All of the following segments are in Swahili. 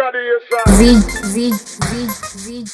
Z, Z, Z, Z.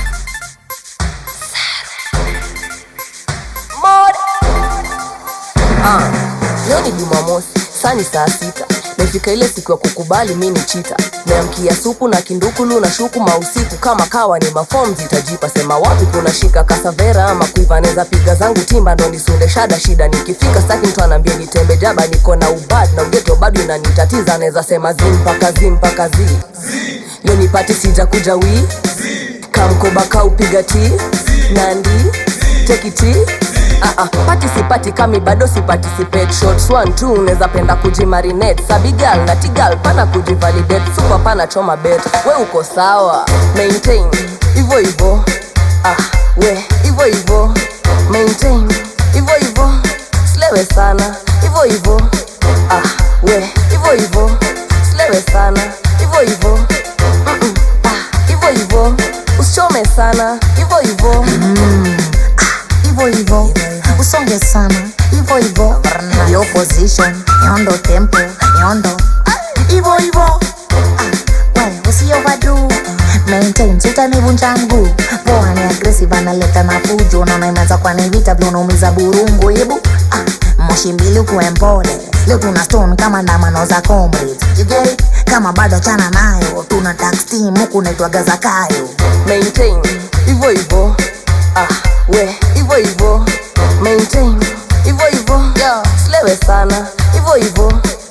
Ah, leo ni Jumamosi, saa ni saa sita. Mefika ile siku ya kukubali mi ni chita. Meamkia supu na kindukulu na shuku mausiku kama kawa ni mafom zitajipa. Sema wapi kuna shika kasavera ama kuiva neza piga zangu timba ndo nisunde shada shida. Nikifika staki mtu anaambia nitembe jaba, niko na ubad na ugeto bado inanitatiza. Neza sema zi mpaka zi mpaka zi. Leo nipati sija kuja wii kamkoba kaupiga ti nandi tekiti Ah, ah, pati sipati kami bado siparticipate shots one two unaweza penda kujimarinate sabigal na tigal pana kujivalidate super pana choma bet we uko sawa maintain hivyo hivyo ah, we hivyo hivyo maintain hivyo hivyo slewe sana hivyo hivyo ah, we hivyo hivyo slewe sana hivyo hivyo Mm-mm, ah, hivyo hivyo usichome sana hivyo hivyo hivyo hivyo usonge sana hivyo hivyo yo position yondo tempo yondo hivyo hivyo Ah, we usiovadu maintain sitanivunja mguu poa ni aggressive analeta na fujo naona imeanza kwa ni vita vile unaumiza burungu hebu ah, moshi mbili kuwe mpole leo tuna stone kama ndamano za comrades you get it? kama bado chana nayo tuna tax team huku naitwaga zakayo maintain hivyo hivyo ah, we hivyo hivyo maintain hivyo hivyo slewe sana hivyo hivyo